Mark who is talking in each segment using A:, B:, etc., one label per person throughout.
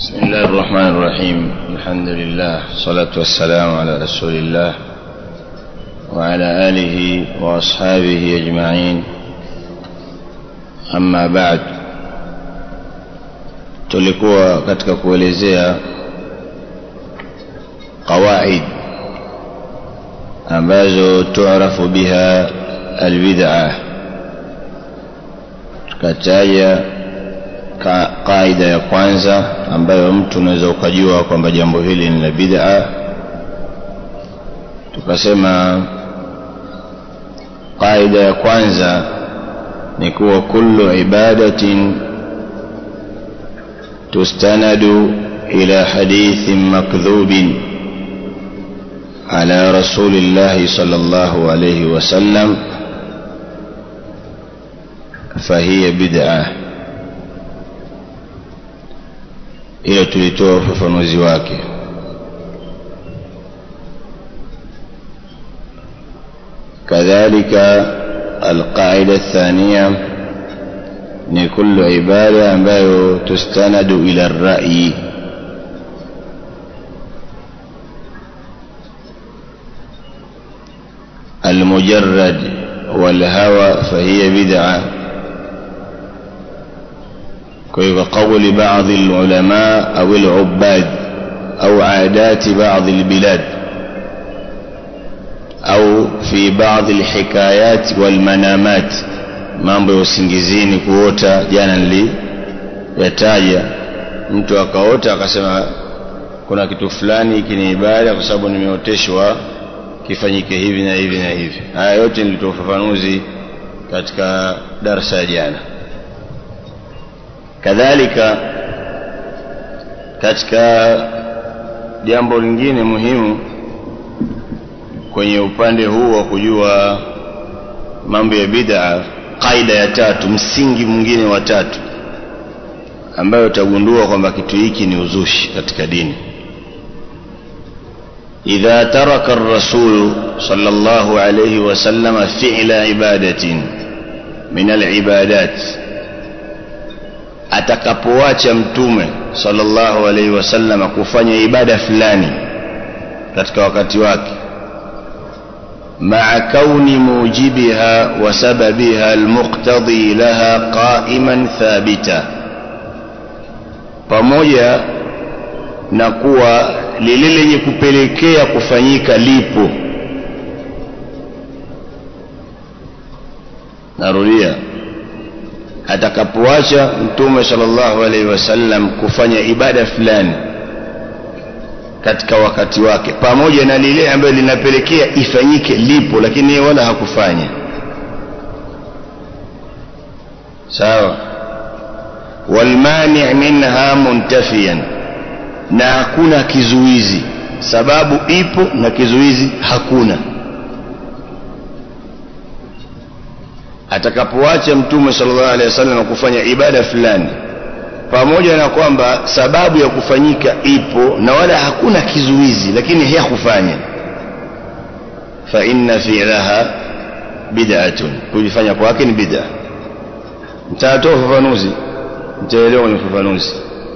A: بسم الله الرحمن الرحيم الحمد لله الصلاة والسلام على رسول الله وعلى آله وأصحابه أجمعين أما بعد tulikuwa katika kuelezea qawaid ambazo tuarafu biha albid'a tukataja ka, kaida ya kwanza ambayo mtu unaweza ukajua kwamba jambo hili ni la bid'a tukasema kaida ya kwanza ni kuwa kullu ibadatin tustanadu ila hadithin makdhubin على رسول الله صلى الله عليه وسلم فهي بدعه hiyo tulitoa ufafanuzi wake kadhalika alqaida athania ni kullu ibada ambayo tustanadu ila rai المجرد والهوى فهي بدعه كقول بعض العلماء أو العباد أو عادات بعض البلاد أو في بعض الحكايات والمنامات mambo ya usingizini kuota jana niliyataja mtu akaota akasema kuna kitu fulani hiki ni ibada kwa sababu nimeoteshwa kifanyike hivi na hivi na hivi haya yote nilitoa ufafanuzi katika darsa ya jana kadhalika katika jambo lingine muhimu kwenye upande huu wa kujua mambo ya bid'a kaida ya tatu msingi mwingine wa tatu ambayo utagundua kwamba kitu hiki ni uzushi katika dini idha taraka ar-rasul sallallahu alayhi wasallam fi'la ibadatin min al-ibadat atakapoacha mtume sallallahu alaihi wasallam kufanya ibada fulani katika wakati wake maa kauni mujibiha wa sababiha almuqtadi laha qa'iman thabita pamoja na kuwa lile lenye kupelekea kufanyika lipo narudia atakapoacha mtume sallallahu alaihi wasallam kufanya ibada fulani katika wakati wake pamoja na lile ambayo linapelekea ifanyike lipo lakini yeye wala hakufanya sawa walmani minha muntafiyan na hakuna kizuizi sababu ipo na kizuizi hakuna atakapoacha mtume sallallahu alaihi wasallam kufanya ibada fulani pamoja na kwamba sababu ya kufanyika ipo na wala hakuna kizuizi lakini hakufanya fa inna fi'laha bid'atun kujifanya kwake ni bid'a mtatoa ufafanuzi mtaelewa kwenye ufafanuzi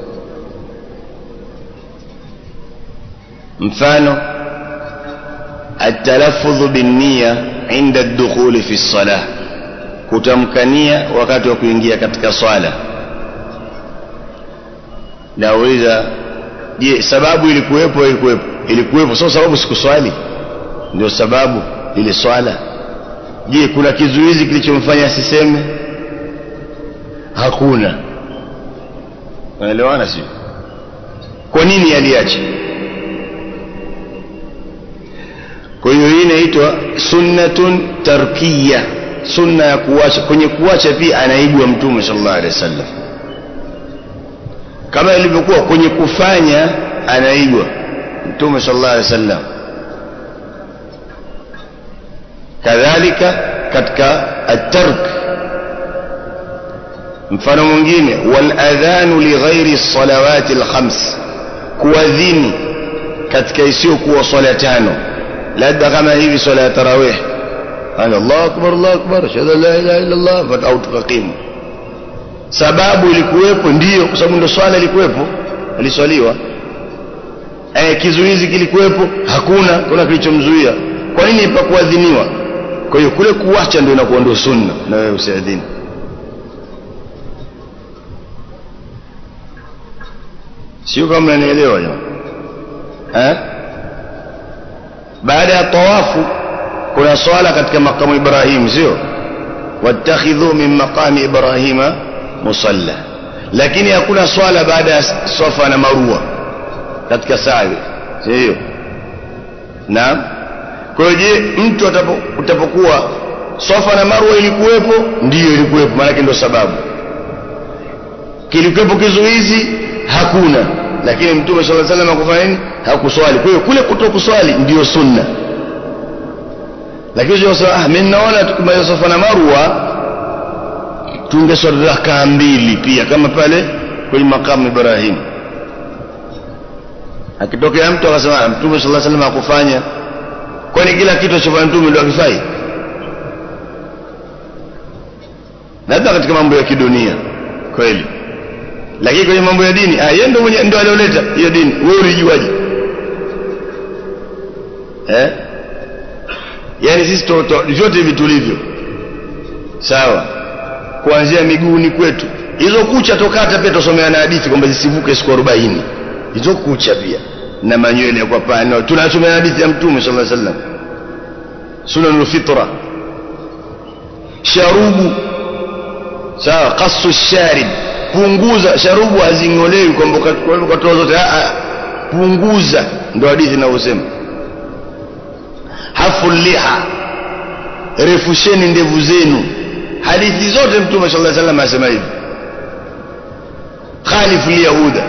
A: mfano التلفظ بالنية عند الدخول في الصلاه kutamkania wakati wa kuingia katika swala nauliza je sababu ilikuwepo ilikuwepo ilikuwepo sio sababu sikuswali ndio sababu ile swala je kuna kizuizi kilichomfanya asiseme hakuna unaelewana sio kwa nini aliacha kwa hiyo hii inaitwa sunnatun tarkiyah sunna ya kuacha kwenye kuacha pia anaigwa mtume sallallahu alaihi wasallam kama ilivyokuwa kwenye kufanya anaigwa mtume sallallahu alaihi wasallam kadhalika katika at-tark mfano mwingine wal adhanu li ghairi salawati al-khams kuadhini katika isiyokuwa swala tano labda kama hivi swala ya tarawih قال الله أكبر الله أكبر أشهد أن لا إله إلا الله أو تقيم sababu ilikuwepo ndiyo kwa sababu ndio swala ilikuwepo aliswaliwa eh, kizuizi kilikuwepo hakuna kuna kilichomzuia kwa nini pakuadhiniwa kwa hiyo kule kuacha ndio inakuwa ndio sunna na wewe usiadhini sio kama mnanielewa jamani eh baada ya tawafu kuna swala katika makamu Ibrahim sio wattakhidhu min maqami Ibrahima musalla lakini hakuna swala baada ya Safa na Marwa katika sa'i sio naam kwa hiyo je mtu utapokuwa Safa na Marwa ilikuwepo ndiyo ilikuwepo maana ndio sababu kilikuwepo kizuizi hakuna lakini mtume sallallahu alaihi wasallam akufanya nini hakuswali kwa hiyo kule kutokuswali ndiyo sunna lakini unasema ah mimi naona tukimaliza Safa na Marwa tungeswali rakaa mbili pia kama pale kwenye makamu Ibrahim akitokea mtu akasema mtume sallallahu alaihi wasallam akufanya kwani kila kitu achofanya mtume ndio akifai labda katika mambo ya kidunia kweli lakini kwenye mambo ya dini ah yeye ndio mwenye ndio alioleta hiyo dini wewe ulijuaje eh yani sisi to, to, vyote hivi tulivyo sawa kuanzia miguuni kwetu hizo kucha tokata pia tusomea na hadithi kwamba zisivuke siku 40 hizo kucha pia na manywele ya kwa pano tunasomea hadithi ya mtume sallallahu alaihi wasallam sunanul fitra sharubu sawa qasu sharib punguza sharubu hazingolewi kwamba ukatoa zote a punguza ndio hadithi inavyosema hafu liha refusheni ndevu zenu hadithi zote mtume sallallahu alaihi wasallam asema hivi khalifu yahuda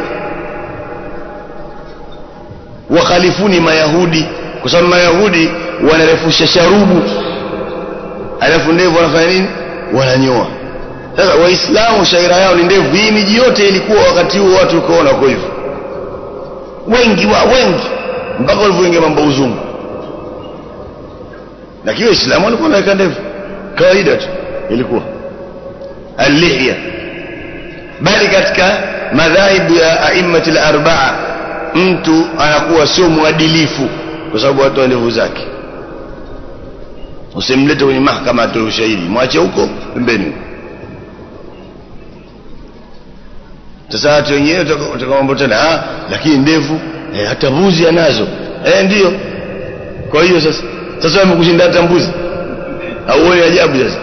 A: wakhalifuni mayahudi kwa sababu mayahudi wanarefusha sharubu alafu ndevu wanafanya nini wananyoa sasa waislamu shaira yao ni ndevu hii miji yote ilikuwa wakati huo watu ukoona kwa hivyo wengi wa wengi mpaka walivyoingia mambo uzungu lakini waislamu walikuwa wanaweka ndevu kawaida tu ilikuwa allihya bali katika madhahibu ya aimmati al-arba'a mtu anakuwa sio mwadilifu kwa sababu watu wa ndevu zake usimlete kwenye mahakama atoe ushahidi mwache huko pembeni sasa watu wenyewe utakamwambia tena ah lakini ndevu eh, hata mbuzi anazo eh ndio kwa hiyo sasa sasa wamekushinda hata mbuzi auone ajabu sasa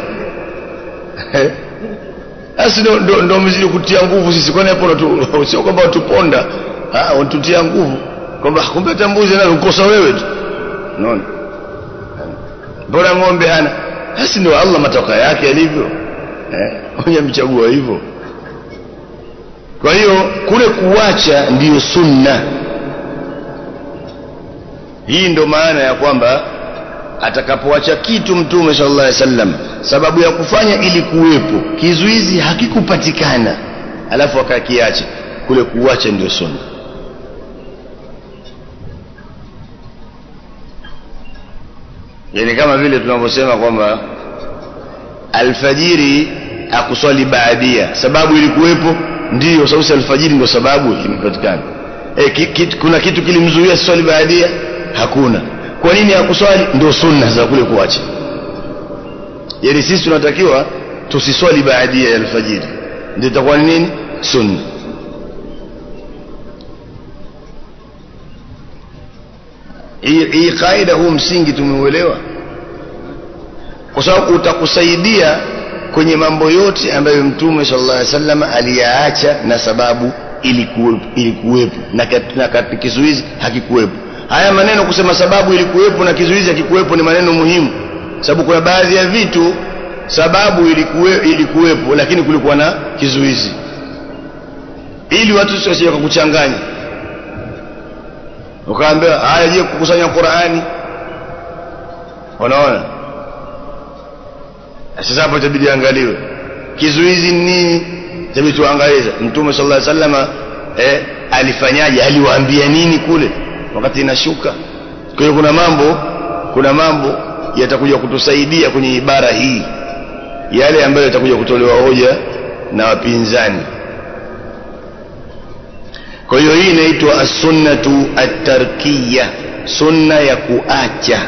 A: basi ndo, ndo, ndo mzidi kutia nguvu sisi kwani hapo sio kwamba watuponda ah watutia nguvu kwamba kumbe hata mbuzi nazo ukosa wewe tu unaona mbona ng'ombe hana basi ndio Allah matoka yake yalivyo eh mwenye mchagua hivyo kwa hiyo kule kuacha ndiyo sunna hii ndo maana ya kwamba atakapoacha kitu mtume sallallahu alaihi wasallam sababu ya kufanya ili kuwepo kizuizi hakikupatikana alafu akakiacha kule kuacha ndio sunna yani kama vile tunavyosema kwamba alfajiri akuswali baadia sababu ilikuwepo ndio sababu alfajiri ndio sababu imepatikana e, ki, ki, kuna kitu kilimzuia swali baadia hakuna kwa nini hakuswali ndio sunna za kule kuacha yani sisi tunatakiwa tusiswali baadia ya alfajiri ndio itakuwa ni nini sunna hii hii kaida huu msingi tumeuelewa kwa sababu utakusaidia kwenye mambo yote ambayo mtume sallallahu alaihi wasallam aliyaacha na sababu ilikuwepo na, na katika kizuizi hakikuwepo haya maneno kusema sababu ilikuwepo na kizuizi hakikuwepo ni maneno muhimu sababu kuna baadhi ya vitu sababu ilikuwe, ilikuwepo lakini kulikuwa na kizuizi ili watu wasije kukuchanganya ukaambia haya je kukusanya Qur'ani unaona sasa hapo itabidi angaliwe kizuizi nini itabidi tuangalie mtume sallallahu alaihi wasallam eh alifanyaje aliwaambia nini kule wakati inashuka kwa hiyo kuna mambo kuna mambo yatakuja kutusaidia kwenye ibara hii yale ambayo yatakuja kutolewa hoja na wapinzani kwa hiyo hii inaitwa as-sunnatu at-tarkiyya sunna ya kuacha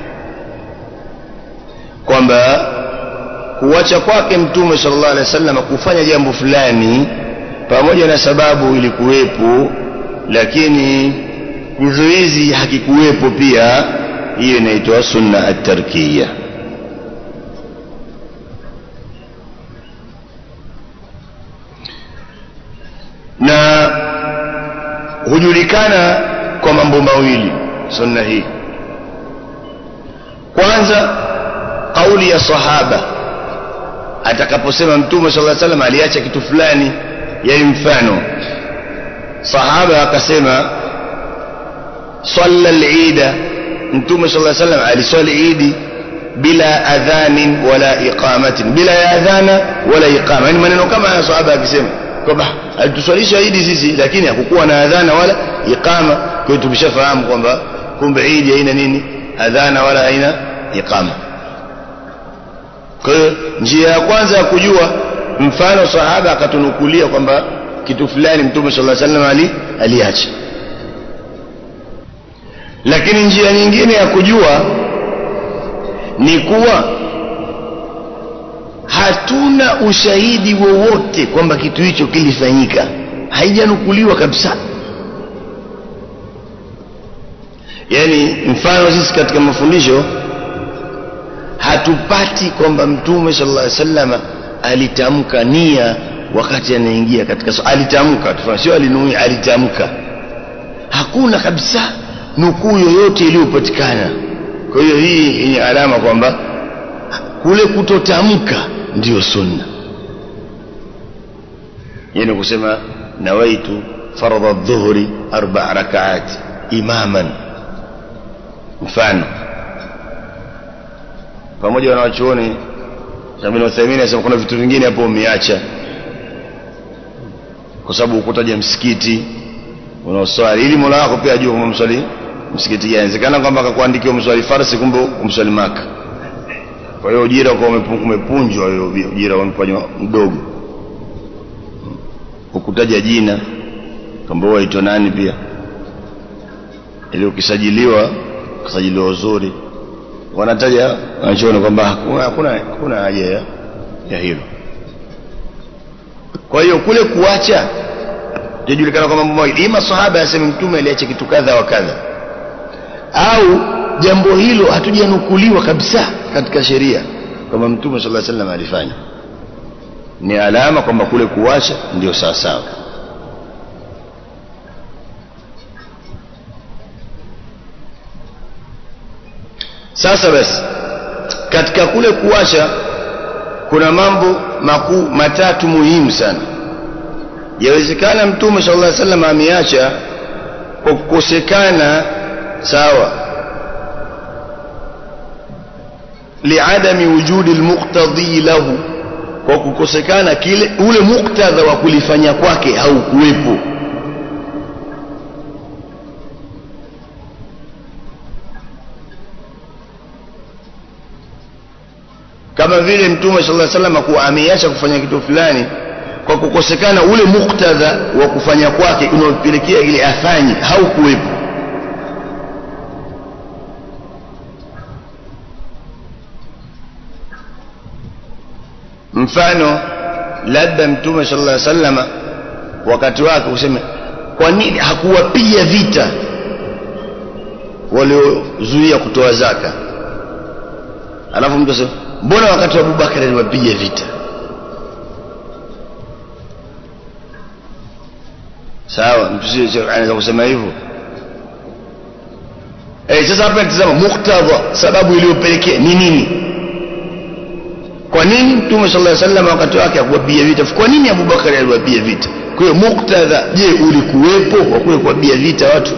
A: kwamba kuacha kwake mtume sallallahu alaihi wasallam kufanya jambo fulani pamoja na sababu ilikuwepo lakini kizuizi hakikuwepo pia hiyo inaitwa sunna at-tarkiyya na hujulikana kwa mambo mawili sunna hii kwanza kauli ya sahaba atakaposema mtume sallallahu alaihi wasallam aliacha kitu fulani yani mfano sahaba akasema salla al-eid mtume sallallahu alaihi wasallam aliswali idi bila adhanin wala iqamatin bila ya adhana wala iqama yani maneno kama haya sahaba akisema kwamba alituswalisha idi sisi lakini hakukuwa na adhana wala iqama kwa hiyo tumeshafahamu kwamba kumbe idi haina nini adhana wala haina iqama kwa hiyo njia ya kwanza ya kujua mfano sahaba akatunukulia kwamba kitu fulani mtume sallallahu alaihi wasallam ali aliacha lakini njia nyingine ya kujua ni kuwa hatuna ushahidi wowote kwamba kitu hicho kilifanyika haijanukuliwa kabisa yani mfano sisi katika mafundisho hatupati kwamba mtume sallallahu alaihi wasallam alitamka nia wakati anaingia katika so, alitamka tufanye sio alinuia alitamka hakuna kabisa nukuu yoyote iliyopatikana kwa hiyo hii ni alama kwamba kule kutotamka ndiyo sunna yani kusema nawaitu faradha dhuhri arba rakaat imaman mfano pamoja na wanachuoni Ibn Uthaymeen anasema kuna vitu vingine hapo umeacha kwa sababu ukutaja msikiti unaoswali ili Mola wako pia ajue kama mswali msikiti gani inawezekana kwamba akakuandikia umswali farsi kumbe umswali maka kwa hiyo ujira kwa umepunjwa hiyo ujira umefanywa mdogo ukutaja jina kwamba waitwa nani pia ili ukisajiliwa ukisajiliwa uzuri wanataja wanachoona kwamba hakuna hakuna hakuna haja ya, ya hilo kwa hiyo kule kuacha tujulikana kwa mambo mawili ima sahaba aseme mtume aliacha kitu kadha wa kadha au jambo hilo hatujanukuliwa kabisa katika sheria kwamba mtume sallallahu alaihi wasallam alifanya ni alama kwamba kule kuacha ndio sawa sawa sasa basi katika kule kuacha kuna mambo makuu matatu muhimu sana yawezekana mtume sallallahu alaihi wasallam ameacha kwa kukosekana sawa liadami wujudi almuqtadi lahu kwa kukosekana kile ule muktadha wa kulifanya kwake haukuwepo kama vile mtume sallallahu alaihi wasallam kuwa ameacha kufanya kitu fulani kwa kukosekana ule muktadha wa kufanya kwake unaopelekea ile afanye haukuwepo mfano labda mtume sallallahu alaihi wasallam wakati wake useme kwa nini hakuwapiga vita waliozuia kutoa zaka alafu mtu asema mbona wakati wa Abubakar aliwapiga vita sawa mtu sio anaweza kusema hivyo eh sasa hapa tazama muktadha sababu iliyopelekea ni nini kwa nini mtume sallallahu alaihi wasallam wakati wake akuwapiga vita kwa nini Abubakar aliwapiga vita kwa hiyo muktadha je ulikuwepo wa kule kuwapiga vita watu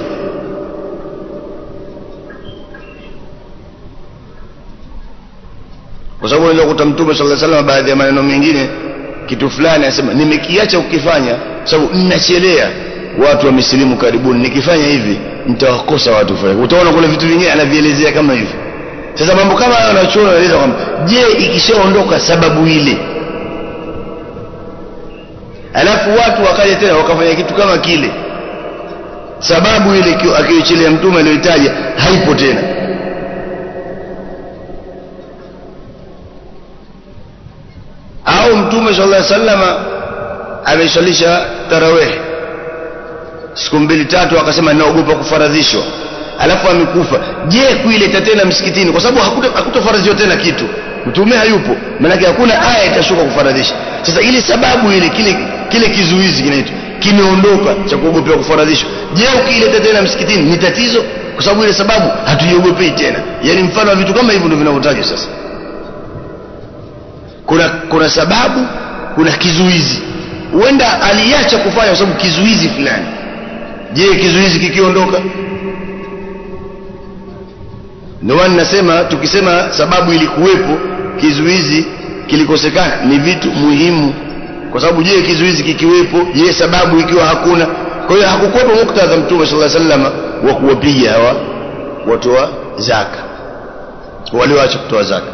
A: kwa sababu unaweza kukuta mtume sallallahu alaihi wasallam baadhi ya maneno mengine kitu fulani anasema nimekiacha ukifanya sababu ninachelea watu wamesilimu karibuni nikifanya hivi nitawakosa watu fulani utaona kuna vitu vingine anavielezea kama hivi sasa mambo kama hayo anachoona anaeleza kwamba je ikishaondoka sababu ile alafu watu wakaja tena wakafanya kitu kama kile sababu ile akiichilia mtume aliyoitaja haipo tena au mtume sallallahu alaihi wasallama ameswalisha tarawih siku mbili tatu akasema naogopa kufaradhishwa alafu amekufa je kuileta tena msikitini kwa sababu hakutofaradhiwa tena kitu mtume hayupo maanake hakuna aya itashuka kufaradhisha sasa ile sababu ile kile kile kizuizi kinaitwa kimeondoka cha kuogopea kufaradhishwa je ukiileta tena msikitini ni tatizo kwa sababu ile sababu hatuiogopei tena yaani mfano wa vitu kama hivyo ndio vinavyotajwa sasa kuna kuna sababu kuna kizuizi huenda aliacha kufanya kwa sababu kizuizi fulani je kizuizi kikiondoka ndio maana nasema tukisema sababu ilikuwepo kizuizi kilikosekana ni vitu muhimu kwa sababu je kizuizi kikiwepo je sababu ikiwa hakuna kwa hiyo hakukuwepo muktadha mtume sallallahu alaihi wasallam wa kuwapiga hawa watoa zaka walioacha kutoa zaka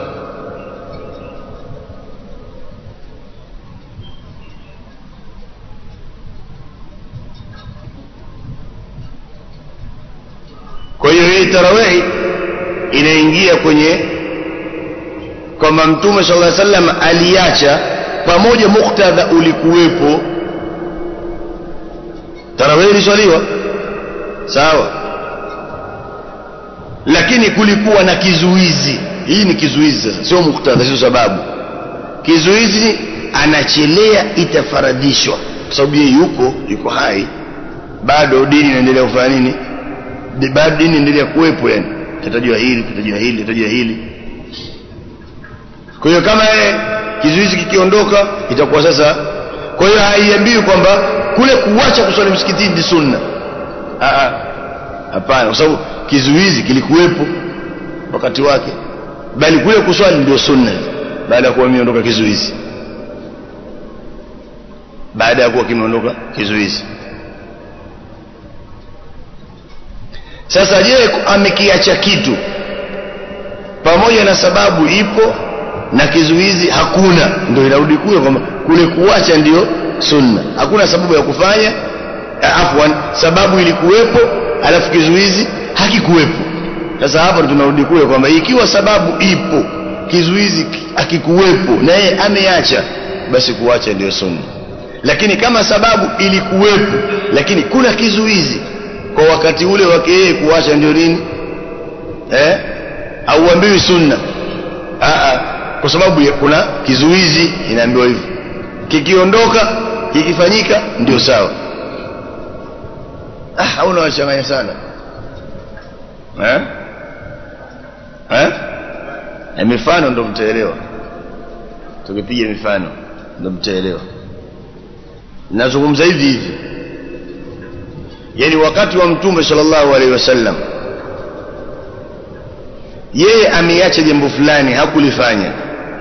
A: kwa hiyo hii tarawehi inaingia kwenye kwamba mtume sallallahu alaihi wasallam aliacha pamoja muktadha ulikuwepo tarawehi iliswaliwa sawa lakini kulikuwa na kizuizi hii ni kizuizi sasa sio muktadha sio sababu kizuizi anachelea itafaradhishwa kwa sababu yeye yuko yuko hai bado dini inaendelea kufanya nini bado dini inaendelea kuwepo yani tutajua hili tutajua hili tutajua hili kwa hiyo kama yeye kizuizi kikiondoka itakuwa sasa kwa hiyo haiambiwi kwamba kule kuacha kuswali msikitini ni sunna hapana kwa sababu kizuizi kilikuwepo wakati wake bali kule kuswali ndio sunna baada ya kuwa imeondoka kizuizi baada ya kuwa kimeondoka kizuizi sasa je amekiacha kitu pamoja na sababu ipo na kizuizi hakuna ndio inarudi kule kwamba kule kuacha ndio sunna hakuna sababu ya kufanya afwan sababu ilikuwepo alafu kizuizi hakikuwepo sasa hapa tunarudi kule kwamba ikiwa sababu ipo kizuizi akikuwepo na yeye ameacha basi kuacha ndio sunna lakini kama sababu ilikuwepo lakini kuna kizuizi kwa wakati ule wake yeye kuacha ndio nini eh auambiwi sunna Aa, kwa sababu ya kuna kizuizi inaambiwa hivyo kikiondoka kikifanyika ndio sawa ah hauna wachanganya sana eh eh na mifano ndo mtaelewa tukipiga mifano ndo mtaelewa nazungumza hivi hivi yani wakati wa mtume sallallahu alaihi wasallam yeye ameacha jambo fulani hakulifanya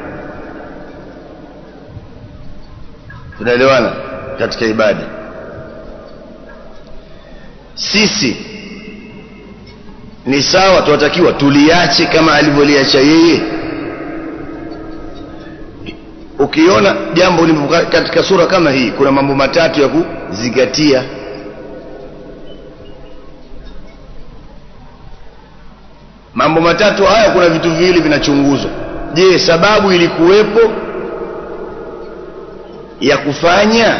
A: tunaelewana katika ibada sisi ni sawa tunatakiwa tuliache kama alivyoliacha yeye ukiona jambo lipo katika sura kama hii kuna mambo matatu ya kuzingatia mambo matatu haya kuna vitu viwili vinachunguzwa je sababu ilikuwepo ya kufanya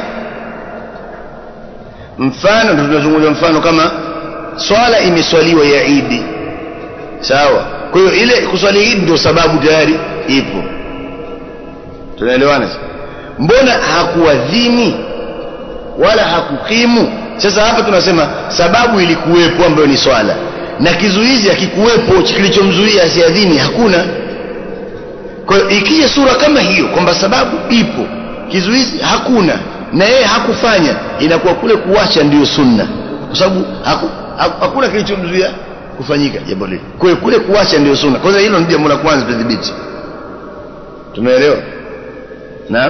A: mfano ndio tunazungumza mfano kama swala imeswaliwa ya idi sawa kwa hiyo ile kuswali idi ndio sababu tayari ipo tunaelewana mbona hakuadhini wala hakukimu sasa hapa tunasema sababu ilikuwepo ambayo ni swala na kizuizi hakikuwepo kilichomzuia asiadhini hakuna kwa hiyo ikija sura kama hiyo kwamba sababu ipo kizuizi hakuna na yeye hakufanya inakuwa kule kuacha ndiyo sunna kwa sababu haku, haku, hakuna kilichomzuia kufanyika jambo lile kwa hiyo kule kuacha ndiyo sunna kwanza hilo ni jambo la kwanza tudhibiti tumeelewa naam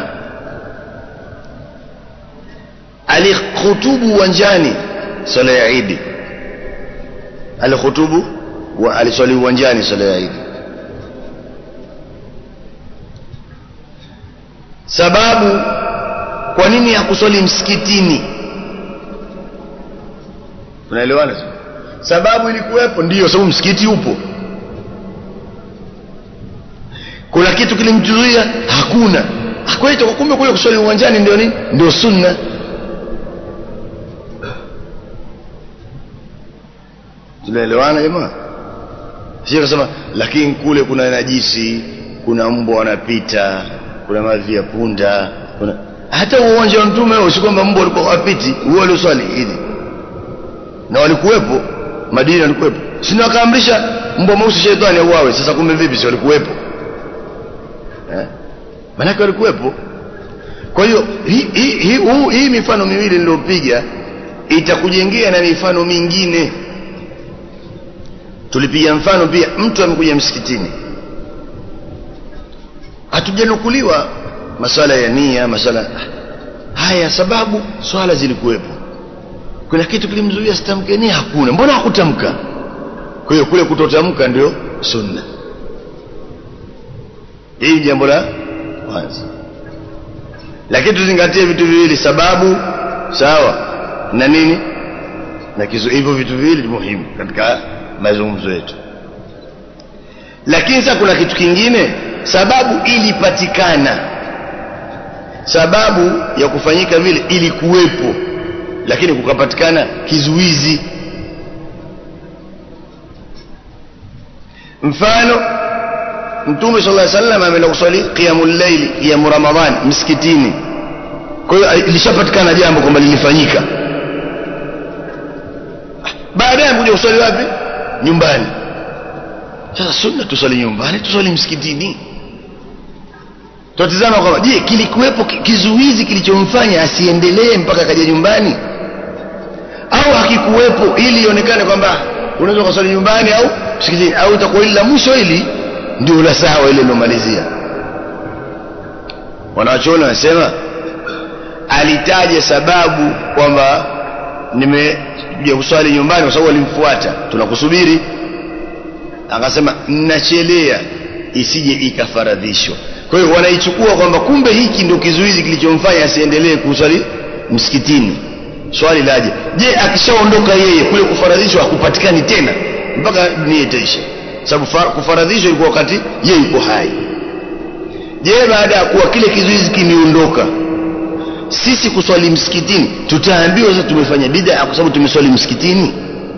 A: alikhutubu uwanjani sala ya idi alikhutubu wa aliswali uwanjani sala ya idi sababu kwa nini hakuswali msikitini tunaelewana sababu ilikuwepo ndiyo sababu msikiti upo kuna kitu kilimzuia hakuna akwaita kumbe kule kuswali uwanjani ndio nini ndio sunna tunaelewana jamaa sio kusema lakini kule kuna najisi kuna mbwa wanapita kuna mavi ya punda kuna hata uwanja wa mtume huo si kwamba mbwa walikuwa wapiti huo walioswali idi na walikuwepo madina walikuwepo sina wakaamrisha mbwa mweusi sheitani auawe sasa kumbe vipi si walikuwepo eh? manake walikuwepo kwa hiyo hii hi, hi, hi, hi mifano miwili niliyopiga itakujengea na mifano mingine tulipiga mfano pia mtu amekuja msikitini hatujanukuliwa masala ya nia masala haya sababu swala zilikuwepo kuna kitu kilimzuia sitamke nia hakuna mbona hakutamka kwa hiyo kule kutotamka ndio sunna hii jambo la kwanza lakini tuzingatie vitu viwili sababu sawa na nini na kizu hivyo vitu viwili muhimu katika mazungumzo yetu lakini sasa kuna kitu kingine sababu ilipatikana sababu ya kufanyika vile ilikuwepo lakini kukapatikana kizuizi mfano mtume sallallahu alaihi wasallam ameenda kuswali qiyamul layl qiyam ramadhan msikitini kwa hiyo ilishapatikana jambo kwamba lilifanyika baadaye kuja kuswali wapi nyumbani sasa sunna tuswali nyumbani tuswali msikitini tutazama kwamba je kilikuwepo kizuizi kilichomfanya asiendelee mpaka akaja nyumbani au hakikuwepo ili ionekane kwamba unaweza kuswali nyumbani au msikitini au itakuwa ile la mwisho ili ndio la sawa ile lilomalizia wanawachuoni wanasema alitaja sababu kwamba nimekuja kuswali nyumbani kwa sababu walimfuata tunakusubiri akasema nachelea isije ikafaradhishwa kwa hiyo wanaichukua kwamba kumbe hiki ndio kizuizi kilichomfanya asiendelee kuswali msikitini swali laje je akishaondoka yeye kule kufaradhishwa hakupatikani tena mpaka dunia itaisha sababu kufaradhishwa ilikuwa wakati yeye yuko hai je baada ya kuwa kile kizuizi kimeondoka sisi kuswali msikitini tutaambiwa sasa tumefanya bid'a kwa sababu tumeswali msikitini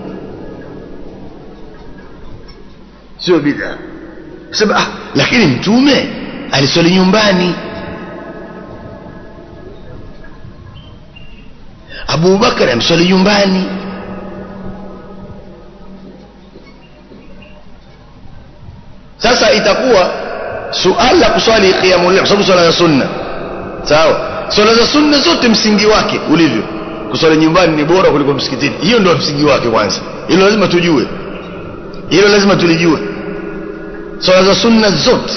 A: sio bid'a sema ah lakini mtume aliswali nyumbani Abu Bakar amswali nyumbani sasa itakuwa suala la kuswali qiyamul layl kwa sababu swala za sunna sawa swala za sunna zote msingi wake ulivyo kuswali nyumbani ni bora kuliko msikitini hiyo ndio msingi wake kwanza hilo lazima tujue hilo lazima tulijue swala za sunna zote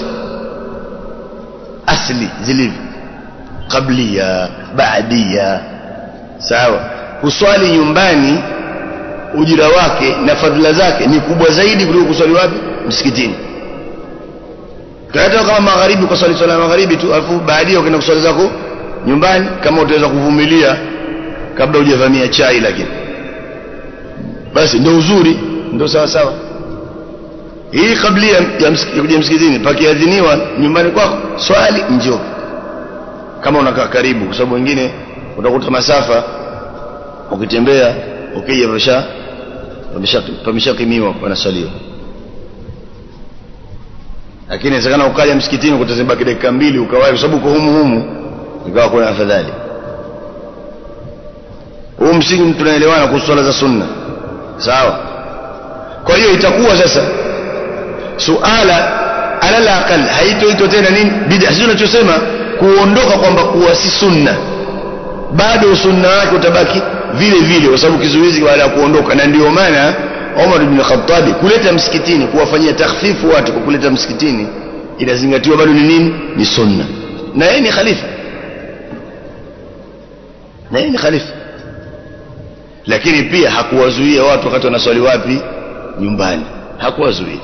A: asli zilivyo qablia baadia sawa kuswali nyumbani ujira wake na fadhila zake ni kubwa zaidi kuliko kuswali wapi msikitini hata kama magharibi kwa swali swala magharibi tu alafu baadia ukaenda kuswali zako nyumbani kama utaweza kuvumilia kabla hujavamia chai lakini basi ndio uzuri ndio sawa sawa hii kabla ya kuja msikitini pakiadhiniwa nyumbani kwako swali njoo kama unakaa karibu kwa sababu wengine utakuta masafa ukitembea ukija pamesha pamesha pameshakimiwa wanaswaliwa lakini inawezekana ukaja msikitini kutazibaki dakika mbili ukawahi kwa sababu uko humu humu ikawa kuna afadhali huu msingi tunaelewana kuhusu swala za sunna sawa kwa hiyo itakuwa sasa suala alal aqal haitoitwa tena nini bid'a sio tunachosema kuondoka kwamba kuwa si sunna bado sunna wake utabaki vile vile kwa sababu kizuizi baada ya kuondoka na ndio maana Umar ibn Khattab kuleta msikitini kuwafanyia takhfifu watu kwa kuleta msikitini inazingatiwa bado ni nini ni sunna na yeye ni khalifa na yeye ni khalifa lakini pia hakuwazuia watu wakati wanaswali wapi nyumbani hakuwazuia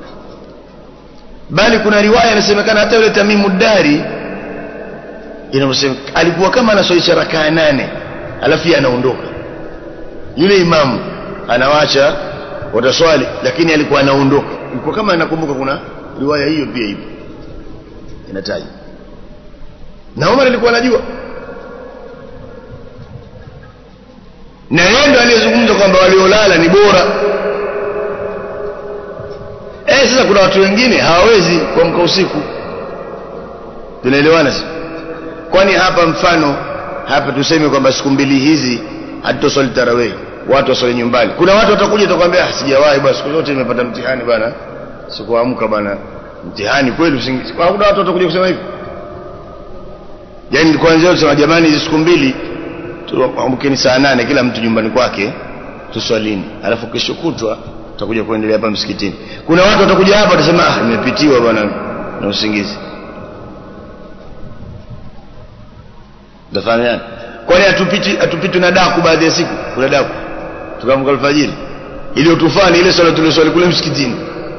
A: bali kuna riwaya inasemekana hata yule Tamimu Dari inasema alikuwa kama anaswalisha rakaa nane alafu yeye anaondoka yule imamu
B: anawacha wataswali lakini alikuwa anaondoka ilikuwa kama nakumbuka kuna riwaya hiyo pia ipo inataja na Umar alikuwa anajua na yeye ndo aliyezungumza kwamba waliolala ni bora eh sasa kuna watu wengine hawawezi kuamka usiku tunaelewana sasa kwani hapa mfano hapa tuseme kwamba siku mbili hizi hatutoswali tarawih watu waswali nyumbani kuna watu watakuja watakwambia "Ah, sijawahi bwana siku zote nimepata mtihani bwana sikuamka bwana mtihani kweli usingizi kuna watu watakuja kusema hivyo yani kwanza tusema jamani hizi siku mbili tuamkeni saa nane kila mtu nyumbani kwake tuswalini alafu kesho kutwa tutakuja kuendelea hapa msikitini kuna watu watakuja hapa watasema ah nimepitiwa bwana na usingizi Tafahamiana? Kwani hatupiti hatupiti na daku baadhi ya siku? Kuna daku. Tukamka alfajiri. Ile tufani ile swala tuliswali kule msikitini.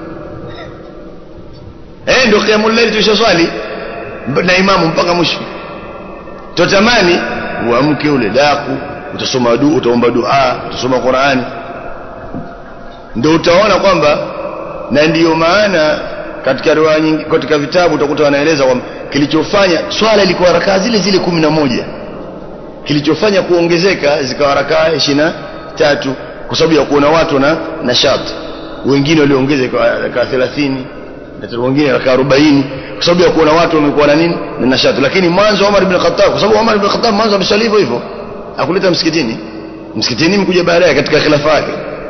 B: Eh ndio qiyamul layl tulishaswali na imamu mpaka mwisho. Tutamani uamke ule daku, utasoma dua, utaomba dua, utasoma Qur'ani. Ndio utaona kwamba na ndiyo maana katika riwaya nyingi katika vitabu utakuta wanaeleza kwamba kilichofanya swala ilikuwa rakaa zile zile kumi na moja kilichofanya kuongezeka zikawa rakaa ishirini na tatu kwa sababu ya kuona watu na nashati wengine waliongeza ikawa rakaa thelathini na wengine rakaa arobaini kwa sababu ya kuona watu wamekuwa na nini na nashati lakini mwanzo Umar ibn Khattab kwa sababu Umar ibn Khattab mwanzo ameswali hivyo hivyo akuleta msikitini msikitini mkuja baadaye katika khilafa yake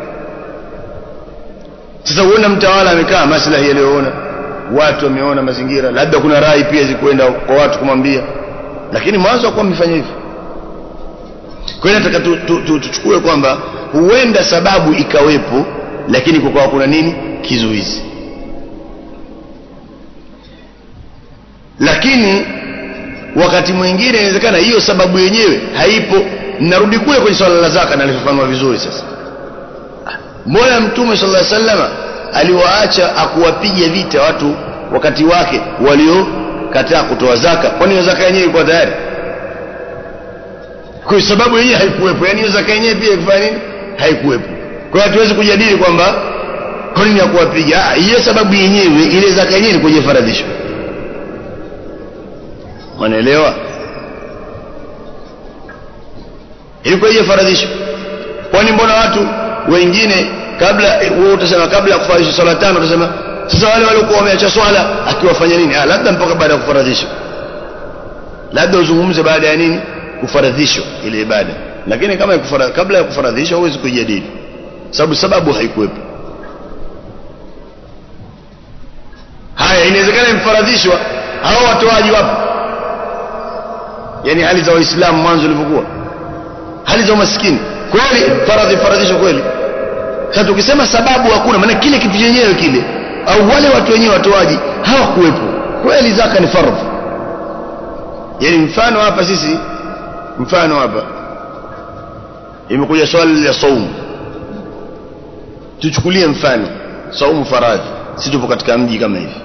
B: sasa uona mtawala amekaa maslahi aliyoona watu wameona mazingira labda kuna rai pia zikwenda kwa watu kumwambia lakini mwanzo kwa amefanya hivyo kwa hiyo nataka tuchukue tu, tu, tu, kwamba huenda sababu ikawepo lakini kukawa kuna nini kizuizi lakini wakati mwingine inawezekana hiyo sababu yenyewe haipo narudi kule kwenye swala la zaka nalifafanua vizuri sasa mbona mtume sallallahu alaihi wasallam aliwaacha akuwapiga vita watu wakati wake waliokataa kutoa zaka kwani hiyo zaka yenyewe ilikuwa tayari kwa sababu yenyewe haikuwepo yani hiyo zaka yenyewe pia ilifanya nini haikuwepo kwa hiyo hatuwezi kujadili kwamba kwa nini hakuwapiga hiyo sababu yenyewe ile zaka yenyewe ilikuwa ifaradhishwa wanaelewa ilikuwa ifaradhishwa kwani mbona watu wengine kabla wewe utasema kabla ya kufaradhisha swala tano utasema sasa wale waliokuwa wameacha swala akiwafanya nini ah labda mpaka baada ya kufaradhisha labda uzungumze baada ya nini kufaradhishwa ile ibada lakini kama kufara, kabla ya kufaradhisha huwezi kujadili sababu sababu haikuwepo haya inawezekana imefaradhishwa hao watoaji wapo yani hali za waislamu mwanzo ilivyokuwa hali za umaskini kweli faradhi faradhisho kweli sasa tukisema sababu hakuna maana kile kitu chenyewe kile au wale watu wenyewe watoaji hawakuwepo kweli zaka ni fardhi yani mfano hapa sisi mfano hapa imekuja swali la saumu tuchukulie mfano saumu faradhi si tupo katika mji kama hivi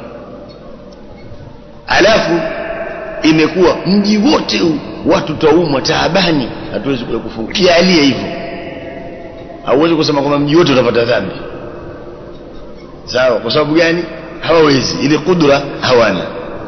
B: alafu imekuwa mji wote huu watu taumwa taabani hatuwezi kuja kufunga jalie hivyo hauwezi kusema kwamba mji wote utapata dhambi sawa kwa sababu gani hawawezi ile kudra hawana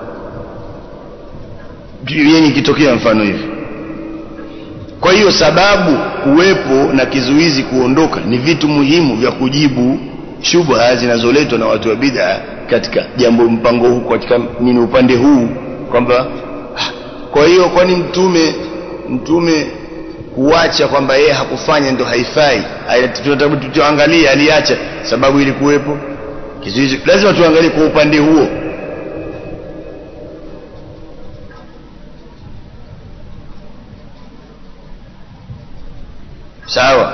B: yani ikitokea mfano hivi kwa hiyo sababu kuwepo na kizuizi kuondoka ni vitu muhimu vya kujibu shubha zinazoletwa na watu wa bid'a katika jambo mpango huu katika nini upande huu kwamba kwa hiyo kwani mtume mtume kuacha kwamba yeye hakufanya ndo haifai tunatabu tuangalie aliacha sababu ilikuwepo kizuizi lazima tuangalie kwa upande huo sawa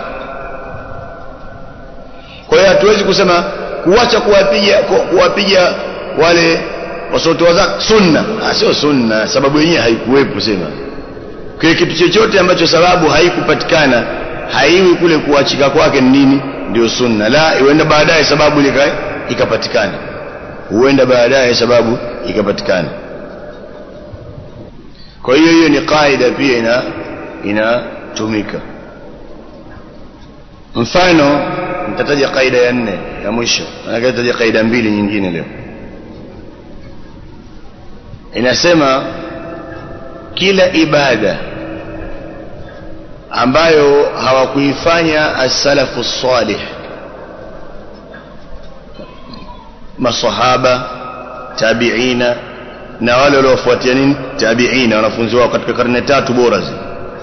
B: kwa hiyo hatuwezi kusema kuacha kuwapiga kuwapiga wale wasotoa zaka sunna ah sio sunna sababu yenyewe haikuwepo sema kwa kitu chochote ambacho sababu haikupatikana haiwi kule kuachika kwake ni nini ndio sunna la huenda baadaye sababu ile ikapatikana huenda baadaye sababu ikapatikana kwa hiyo hiyo ni kaida pia ina inatumika mfano nitataja kaida ya nne ya mwisho manake nitataja kaida mbili nyingine leo inasema kila ibada ambayo hawakuifanya as-salafu salih masahaba tabiina na wale waliofuatia nini tabiina wanafunzi wao katika karne tatu bora zi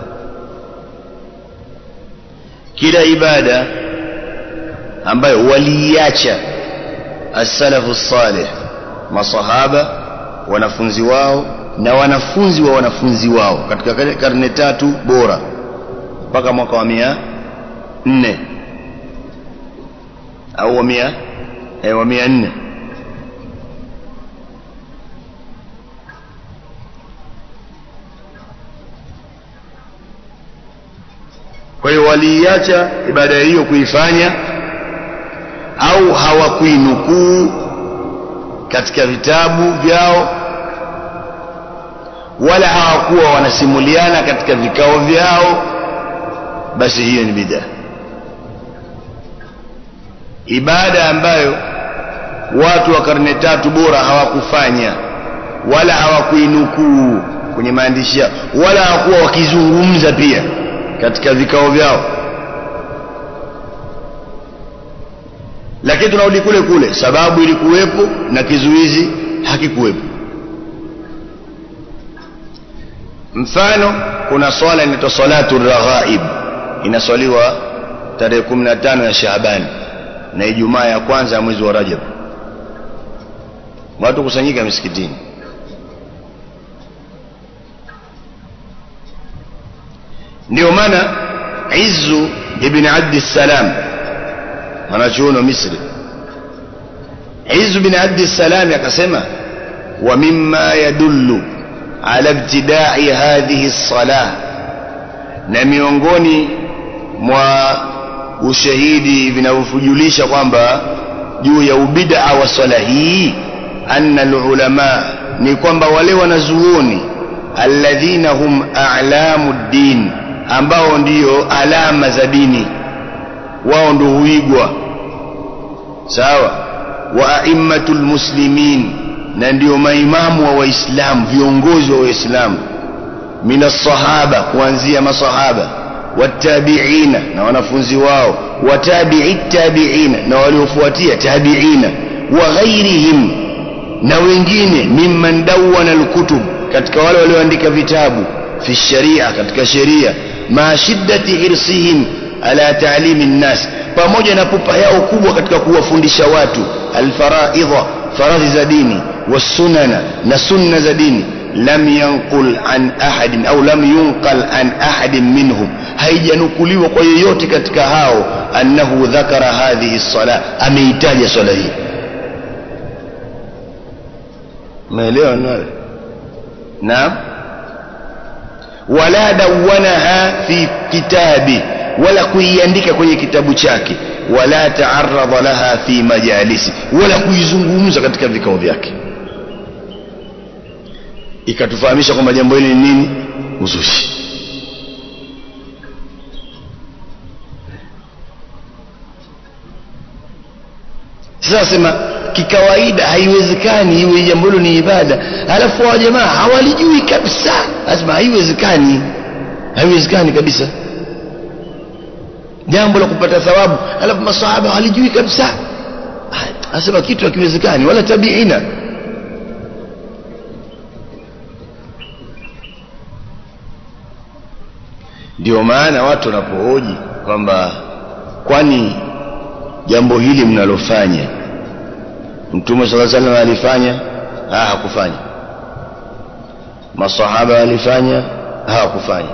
B: kila ibada ambayo waliacha as-salafu salih masahaba wanafunzi wao na wanafunzi wa wanafunzi wao katika karne tatu bora mpaka mwaka wa mia nne au wa mia eh, wa mia nne kwa hiyo waliiacha ibada hiyo kuifanya au hawakuinukuu katika vitabu vyao wala hawakuwa wanasimuliana katika vikao vyao basi hiyo ni bid'a ibada ambayo watu wa karne tatu bora hawakufanya wala hawakuinukuu kwenye maandishi yao wala hawakuwa wakizungumza pia katika vikao vyao lakini tunarudi kule kule sababu ilikuwepo na kizuizi hakikuwepo mfano kuna swala inaitwa salatu raghaib inaswaliwa tarehe 15 ya Shaaban na Ijumaa ya kwanza ya mwezi wa Rajab watu kusanyika misikitini ndio maana Izzu ibn Abd salam mwanachuoni wa Misri Izzu ibn Abd salam akasema wa mimma yadullu ala ibtida'i hadhihi as-salah na miongoni mwa ushahidi vinavyofujulisha kwamba juu ya ubid'a wa swala hii anna alulama ni kwamba wale wanazuoni alladhina hum a'lamu din ambao ndiyo alama za dini wao ndio huigwa sawa wa a'immatul muslimin na ndio maimamu wa waislamu viongozi wa waislamu min as-sahaba kuanzia masahaba watabiina na wanafunzi wao watabi'i tabiina na waliofuatia tabiina wa ghairihim na wengine mimman dawwana al-kutub katika wale walioandika vitabu fi sharia katika sheria ma shiddati hirsihim ala ta'limi nnas pamoja na pupa yao kubwa katika kuwafundisha watu alfaraidha faradhi za dini wasunana na sunna za dini lam yanqul an ahadin au lam yunqal an ahadin minhum haijanukuliwa kwa yeyote katika hao annahu dhakara hadhihi sala ameitaja swala hii umeelewa nalo naam wala dawanaha fi kitabi wala kuiandika kwenye kitabu chake wala taaradha laha fi majalisi wala kuizungumza katika vikao vyake ikatufahamisha kwamba jambo hili ni nini uzushi sasa sema kikawaida haiwezekani iwe jambo hilo ni ibada alafu wa jamaa hawalijui kabisa lazima haiwezekani haiwezekani kabisa jambo la kupata thawabu alafu masahaba hawalijui kabisa asema kitu hakiwezekani wala tabiina ndio maana watu wanapohoji kwamba kwani jambo hili mnalofanya mtume sala salam alifanya ah hakufanya masahaba walifanya hawakufanya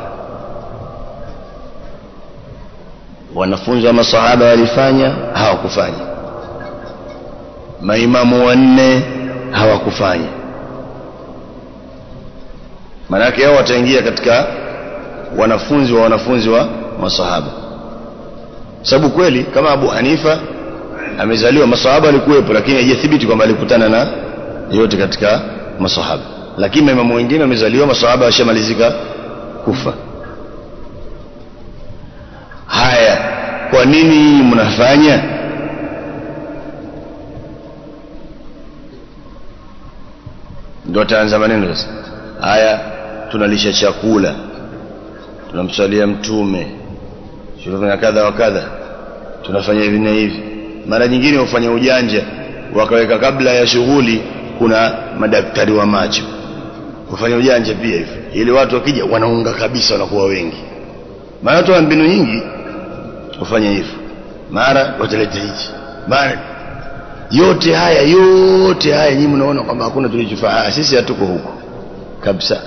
B: wanafunzi wa masahaba walifanya hawakufanya maimamu wanne hawakufanya maanake hao wataingia katika wanafunzi wa wanafunzi wa masahaba sababu kweli kama Abu Hanifa amezaliwa masahaba alikuwepo lakini haijathibiti kwamba alikutana na yote katika masahaba lakini maimamu wengine wamezaliwa masahaba washamalizika kufa haya kwa kwa nini mnafanya ndio ataanza maneno sasa haya tunalisha chakula tunamswalia mtume tunafanya kadha wa kadha tunafanya hivi na hivi mara nyingine hufanya ujanja wakaweka kabla ya shughuli kuna madaktari wa macho kufanya ujanja pia hivyo ili watu wakija wanaunga kabisa wanakuwa wengi maana watu wana mbinu nyingi kufanya hivyo mara wataleta hichi mara yote haya yote haya nyinyi mnaona kwamba hakuna tulichofanya sisi hatuko huko kabisa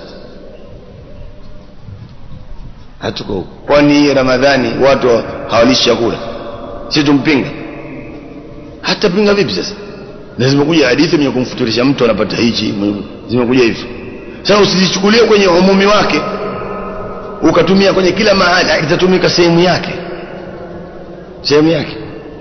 B: hatuko huko kwani ramadhani watu hawalishi chakula si tumpinga hata pinga vipi sasa na zimekuja hadithi mwenye kumfuturisha mtu anapata hichi zimekuja hivyo sasa usizichukulie kwenye umumi wake ukatumia kwenye kila mahali itatumika sehemu yake sehemu yake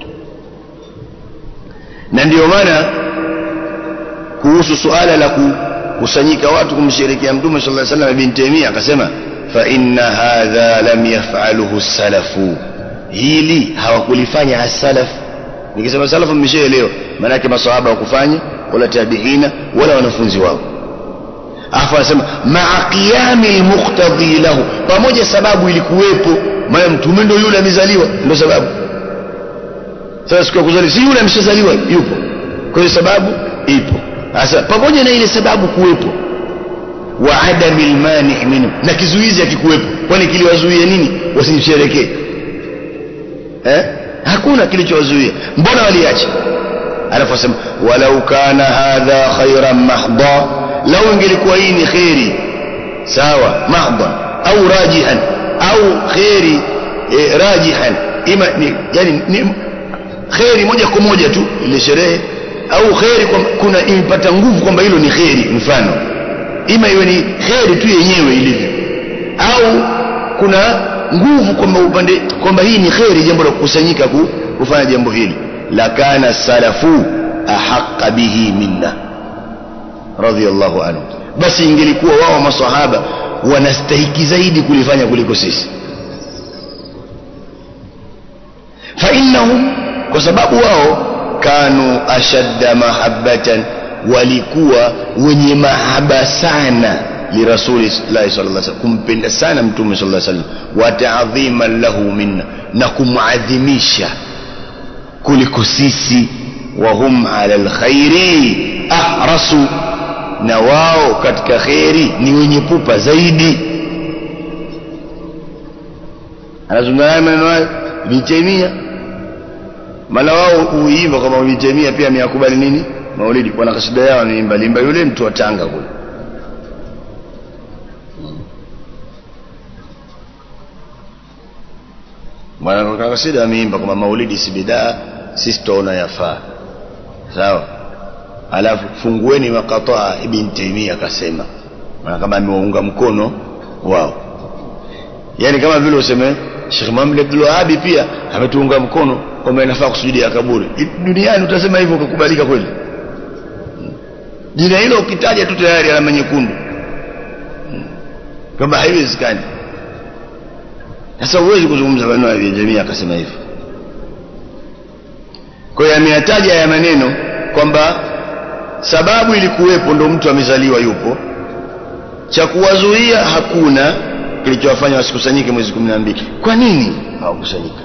B: na ndiyo maana kuhusu suala la kukusanyika watu kumsherekea mtume sallallahu alaihi wasallam ibn Taymiyyah akasema fa inna hadha lam yaf'aluhu salafu hili hawakulifanya as-salaf nikisema salafu mmeshaelewa maana yake maswahaba wakufanya wala tabiina wala wanafunzi wao afu anasema ma'a qiyami al-muqtadi lahu pamoja sababu ilikuwepo maana mtume ndio yule amezaliwa ndio sababu sasa siku ya kuzaliwa si yule ameshazaliwa yupo kwa hiyo sababu ipo sasa pamoja na ile sababu kuwepo wa adami almani minhu na kizuizi akikuwepo kwani kiliwazuia nini wasimsherekee eh hakuna kilichowazuia mbona waliacha alafu asema walau kana hadha khairan mahdha lau ingelikuwa hii ni khairi sawa mahdha au rajihan au khairi eh, rajihan ima ni, yani ni, kheri moja kwa moja tu ile sherehe au kheri kwa, kuna imepata nguvu kwamba hilo ni kheri mfano ima iwe ni kheri tu yenyewe ilivyo au kuna nguvu kwamba upande kwamba hii ni kheri jambo la kukusanyika ku, kufanya jambo hili lakana salafu ahaqqa bihi minna radhiyallahu anhu basi ingelikuwa wao masahaba wanastahiki zaidi kulifanya kuliko sisi fa innahum kwa sababu wao kanu ashadda mahabbatan walikuwa wenye mahaba sana lirasuli llahi sallallahu alaihi wasallam kumpenda sana mtume sallallahu alaihi wasallam wa ta'dhiman lahu minna na kumadhimisha kuliko sisi wa hum ala alkhairi ahrasu na wao katika khairi ni wenye pupa zaidi anazungumza maneno hayo Ibn maana wao huimba kama Ibn pia ameyakubali nini maulidi wana kasida yao anaimba limba yule mtu wa Tanga kule maana kwa kasida ameimba kama maulidi si bidaa sisi tuona yafaa sawa alafu fungueni makataa ibn Taymiyyah akasema maana kama amewaunga mkono wao yani kama vile useme Sheikh Muhammad Abdul Wahhab pia ametuunga mkono kwamba inafaa kusujudia kaburi duniani utasema hivyo ukakubalika kweli jina hilo ukitaja tu tayari alama nyekundu kwamba haiwezekani sasa huwezi kuzungumza maneno ya jamii akasema hivyo kwa hiyo ameyataja ya maneno kwamba sababu ilikuwepo ndo mtu amezaliwa yupo cha kuwazuia hakuna kilichowafanya wasikusanyike mwezi kumi na mbili kwa nini hawakusanyika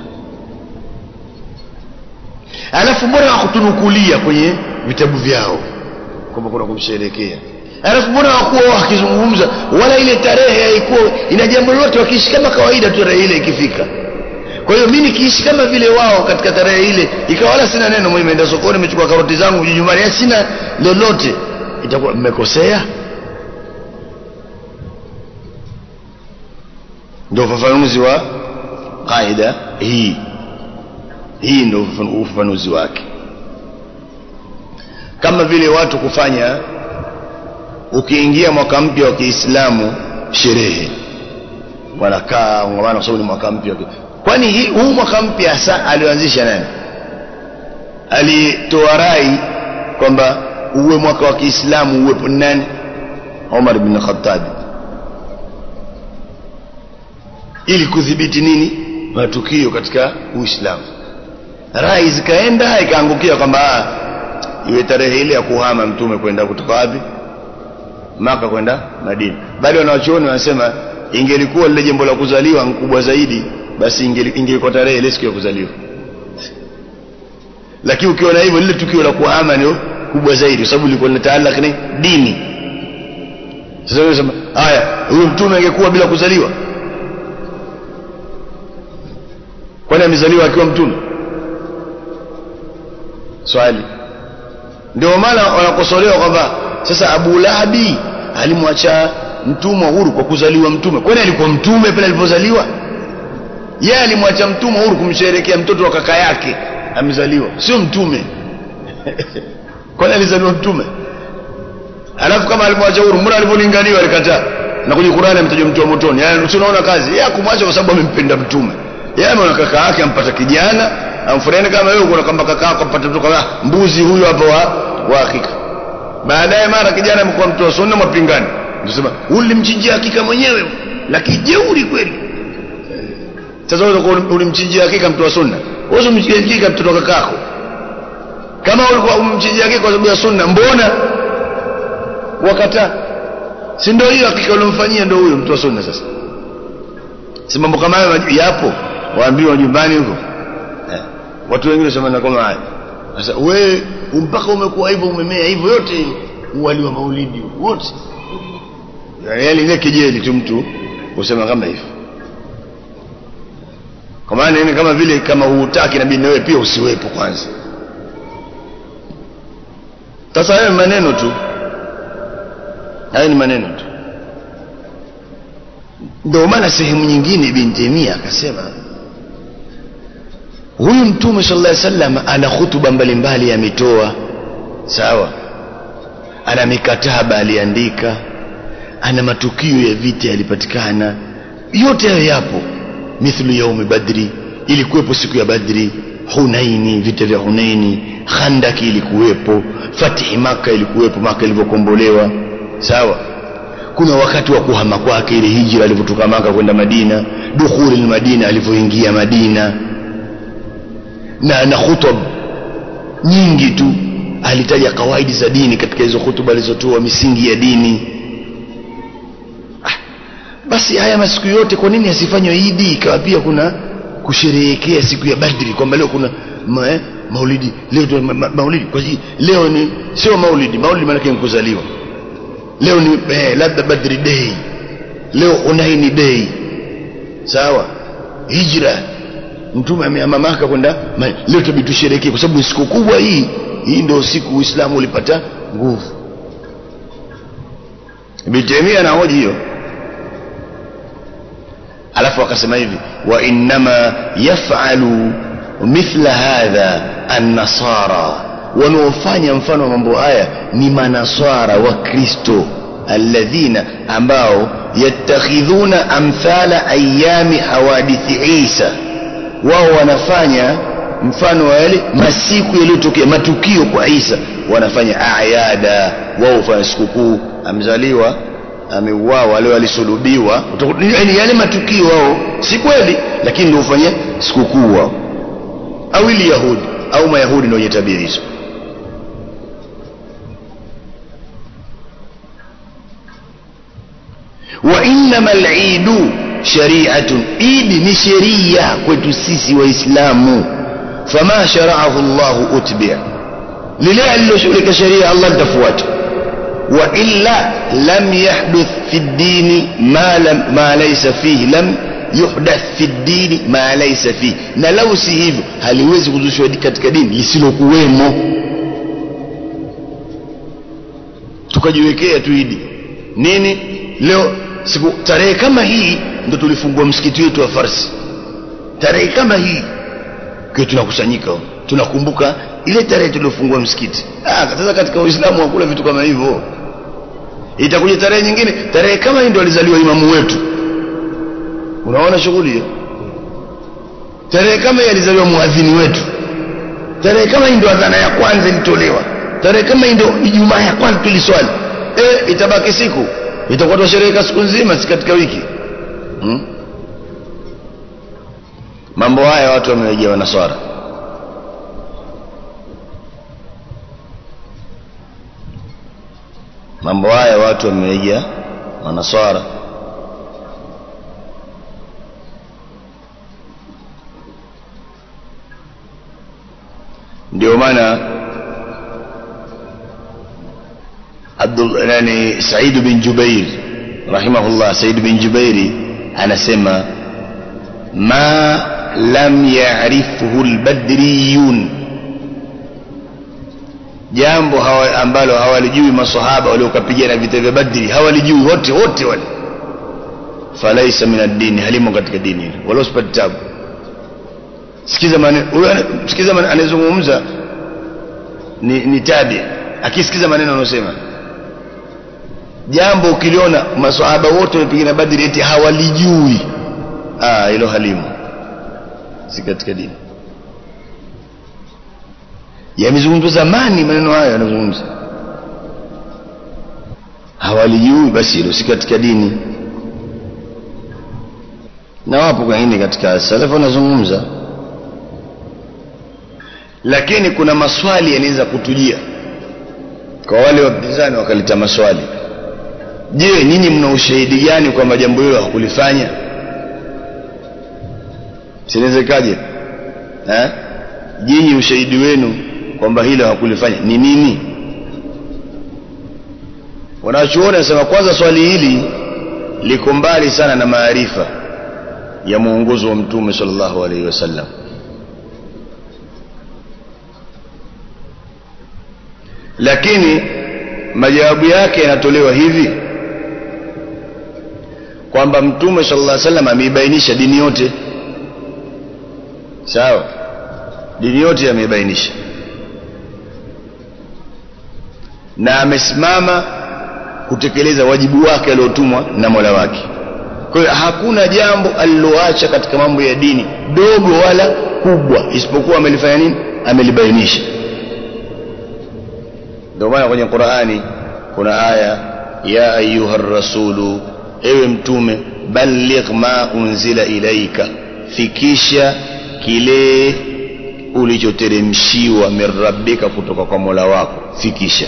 B: alafu mbona wakutunukulia kwenye vitabu vyao kwamba kuna kumsherekea alafu mbona wakuwa wakizungumza wala ile tarehe haikuwa ina jambo lolote wakiishi kama kawaida tu tarehe ile ikifika kwa hiyo mimi nikiishi kama vile wao katika tarehe ile ikawa wala sina neno mimi nimeenda sokoni nimechukua karoti zangu nyumbani ya sina lolote itakuwa mmekosea ndio ufafanuzi wa kaida hii hii ndio ufafanuzi wake kama vile watu kufanya ukiingia mwaka mpya wa Kiislamu sherehe wanakaa ngomana kwa sababu ni mwaka mpya kwani huu mwaka mpya hasa alioanzisha nani alitoa rai kwamba uwe mwaka wa Kiislamu uwepo nani Umar bin Khattab ili kudhibiti nini matukio katika uislamu rai zikaenda ikaangukia kwamba ah, iwe tarehe ile ya kuhama mtume kwenda kutoka wapi maka kwenda madina bali wanawachuoni wanasema ingelikuwa lile jambo la kuzaliwa kubwa zaidi basi ingeli- ingelikuwa tarehe ile siku ya kuzaliwa lakini ukiona hivyo lile tukio la kuhama ndio kubwa zaidi kwa sababu lilikuwa linataalaka ni dini sasa wewe sema haya huyo mtume angekuwa bila kuzaliwa kwani amezaliwa akiwa mtume swali ndio maana wanakosolewa kwamba sasa Abu Lahabi alimwacha mtumwa huru kwa kuzaliwa mtume kwani alikuwa mtume pale alipozaliwa yeye alimwacha mtumwa huru kumsherehekea mtoto wa kaka yake amezaliwa sio mtume kwani alizaliwa mtume alafu kama alimwacha huru mbona alipolinganiwa alikataa na kwenye Qur'ani ametajwa mtu wa motoni yani tunaona kazi yeye kumwacha kwa sababu amempenda mtume yeye ameona kaka yake ampata kijana amfurahia kama wewe uko kama kaka yako ampata mtoto kama mbuzi huyu hapo wa wa hakika baadaye mara kijana amekuwa mtu wa sunna mapingani ndio ulimchinjia hakika mwenyewe lakini jeuri kweli sasa wewe unakuwa ulimchinjia hakika mtu wa sunna wewe umchinjia hakika mtoto wa kakako kama ulikuwa umchinjia hakika kwa sababu ya sunna mbona wakataa si ndio hiyo hakika uliomfanyia ndio huyo mtu wa sunna sasa si mambo kama hayo yapo waambiwa nyumbani huko eh. watu wengine wasema kama haya sasa wewe mpaka umekuwa hivyo umemea hivyo yote uwali wa maulidi wote yaani ile kejeli tu mtu usema kama hivyo kwa maana ni kama vile kama hutaki inabidi na wewe pia usiwepo kwanza sasa hayo maneno tu hayo ni maneno tu ndio maana sehemu nyingine ibn Taymiyyah akasema huyu mtume sallallahu alaihi wasallam ana hutuba mbalimbali ametoa sawa ana mikataba aliandika ana matukio ya vita yalipatikana yote hayo yapo mithlu yaumi badri ilikuwepo siku ya badri hunaini vita vya hunaini khandaki ilikuwepo fatihi maka ilikuwepo maka ilivyokombolewa sawa kuna wakati wa kuhama kwake ile hijra alivyotoka maka kwenda madina dukhuli madina alivyoingia madina na na khutub nyingi tu alitaja kawaidi za dini katika hizo hutuba alizotoa misingi ya dini ah, basi haya masiku yote kwa nini asifanywe idi ikawa pia kuna kusherehekea siku ya badri kwamba leo kuna ma, eh, maulidi leo ma, ma, maulidi kwa hiyo leo ni sio maulidi maulidi maana yake kuzaliwa leo ni eh, labda badri day leo unaini day sawa hijra mtume amehama maka kwenda leo tabii tusherekee kwa sababu siku kubwa hii hii ndio siku uislamu ulipata nguvu Ibn Taymiyyah anahoji hiyo alafu akasema hivi wa innama yaf'alu mithla hadha an-nasara wanaofanya mfano wa mambo haya ni manaswara wa kristo alladhina ambao yattakhidhuna amthala ayami hawadithi isa wao wanafanya mfano wa yale masiku yaliyotokea matukio kwa Isa wanafanya ayada wao hufanya sikukuu amzaliwa ameuawa leo alisulubiwa yani yale matukio wao si kweli lakini ndio hufanya sikukuu wao au ili yahudi au mayahudi ndio wenye tabia hizo wa innama al-eidu shari'atun idi ni sheria kwetu sisi waislamu fama shara'ahu Allah utbi'a lile aliloshughulika sheria Allah litafuata wa illa lam yahduth fi ad-din ma lam ma laysa fihi lam yuhdath fi ad-din ma laysa fihi na lau si hivyo haliwezi kuzushwa katika dini lisilokuwemo tukajiwekea tu idi nini leo siku tarehe kama hii ndo tulifungua msikiti wetu wa Farsi tarehe kama hii kwa tunakusanyika tunakumbuka ile tarehe tuliofungua msikiti ah sasa katika Uislamu hakuna vitu kama hivyo itakuja tarehe nyingine tarehe kama hii ndo alizaliwa imamu wetu unaona shughuli hiyo tarehe kama hii alizaliwa muadhini wetu tarehe kama hii ndo adhana ya kwanza ilitolewa tarehe kama hii ndo Ijumaa ya kwanza tuliswali eh itabaki siku itakuwa twashereheka siku nzima si katika wiki hmm? mambo haya watu wamewejea wanaswara mambo haya watu wamewejea wanaswara ndio maana Abdul nani Said bin Jubair rahimahullah Said bin Jubairi anasema ma lam ya'rifhu al-badriyun jambo hawa, ambalo hawalijui maswahaba waliokapigana vita vya Badri hawalijui wote wote wale falaisa min ad-din halimo katika dini hilo wala usipate tabu sikiza maneno huyo sikiza maneno anayezungumza ni, ni tabi akisikiza maneno anayosema jambo ukiliona maswahaba wote wamepigana Badri eti hawalijui ah hilo halimo si katika dini yamezungumzwa zamani maneno hayo yanazungumza hawalijui basi hilo si katika dini na wapo wengine katika salafu wanazungumza lakini kuna maswali yanaweza kutujia kwa wale wapinzani wakaleta maswali je nyinyi mna ushahidi gani kwamba jambo hilo hakulifanya sinawezekaje eh nyinyi ushahidi wenu kwamba hilo hakulifanya ni nini wanachuoni wanasema kwanza swali hili liko mbali sana na maarifa ya mwongozo wa mtume sallallahu alaihi wasallam lakini majawabu yake yanatolewa hivi kwamba mtume sallallahu alaihi wasallam ameibainisha dini yote sawa dini yote ameibainisha na amesimama kutekeleza wajibu wake aliotumwa na Mola wake kwa hiyo hakuna jambo aliloacha katika mambo ya dini dogo wala kubwa isipokuwa amelifanya nini amelibainisha ndio maana kwenye Qur'ani kuna aya ya ayuha rasulu ewe mtume balligh ma unzila ilaika fikisha kile ulichoteremshiwa min rabbika kutoka kwa Mola wako fikisha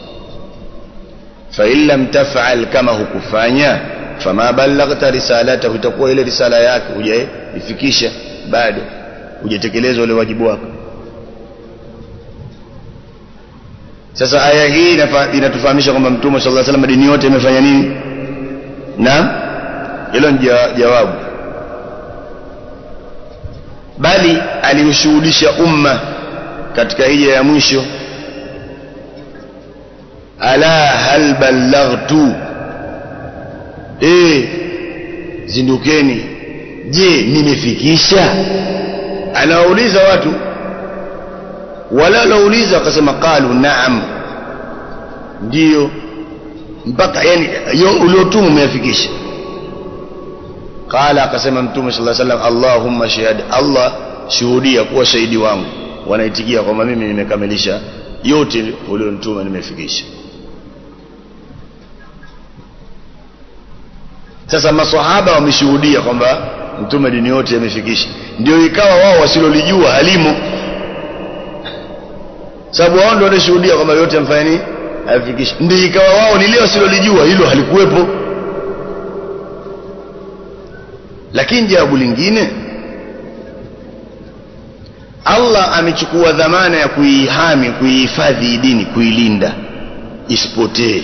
B: fa in lam taf'al kama hukufanya fama ballaghta risalatahu itakuwa ile risala yake hujaifikisha bado hujatekeleza ule wajibu wako sasa aya hii inatufahamisha kwamba mtume sallallahu alaihi wasallam dini yote imefanya nini naam hilo ni jawabu bali aliushuhudisha umma katika hija ya mwisho ala hal ballaghtu eh zindukeni je nimefikisha anawauliza watu wala lauliza akasema qalu naam ndio mpaka yani uliotumu umeyafikisha qala akasema mtume sallallahu alaihi wasallam allahumma shahid allah shuhudia kuwa shahidi wangu wanaitikia kwamba mimi nimekamilisha yote ulionituma nimefikisha sasa maswahaba wameshuhudia kwamba mtume dini yote amefikisha ndio ikawa wao wasilolijua halimo sababu wao ndio wanashuhudia kwamba yote amfanya nini afikisha ndio ikawa wao lile wasilolijua hilo halikuwepo lakini jawabu lingine Allah amechukua dhamana ya kuihami kuihifadhi dini kuilinda isipotee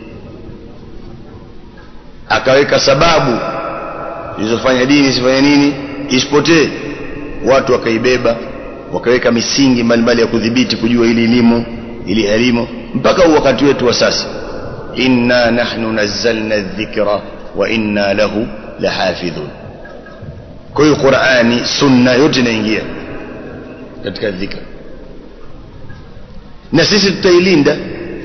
B: akaweka sababu zilizofanya dini isifanye nini isipotee watu wakaibeba wakaweka misingi mbalimbali ya kudhibiti kujua ili elimu ili elimu mpaka huu wakati wetu wa sasa inna nahnu nazzalna dhikra wa inna lahu lahafidhun kwa hiyo Qur'ani sunna yote inaingia katika dhikra na sisi tutailinda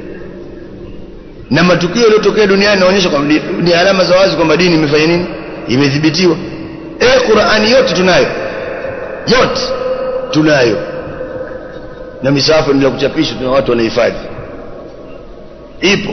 B: na matukio yaliyotokea duniani yanaonyesha kwamba ni alama za wazi kwamba dini imefanya nini imedhibitiwa eh Qur'ani yote tunayo yote tunayo na misafu ndio kuchapishwa tuna watu wanahifadhi ipo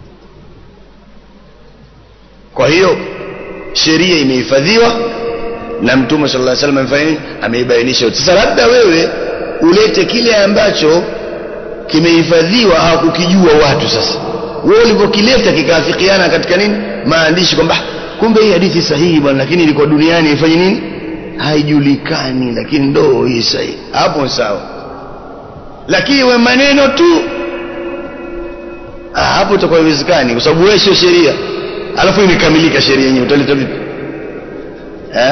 B: kwa hiyo sheria imehifadhiwa na mtume sallallahu alaihi wasallam amefanya nini ameibainisha yote sasa labda wewe ulete kile ambacho kimehifadhiwa hawakukijua watu sasa wewe ulivyokileta kikaafikiana katika nini maandishi kwamba kumbe hii hadithi sahihi bwana lakini ilikuwa duniani ifanye nini haijulikani lakini ndo hii sahihi hapo sawa lakini we maneno tu ah, hapo itakuwa haiwezekani kwa sababu wewe sio sheria alafu imekamilika sheria yenyewe utaleta vipi eh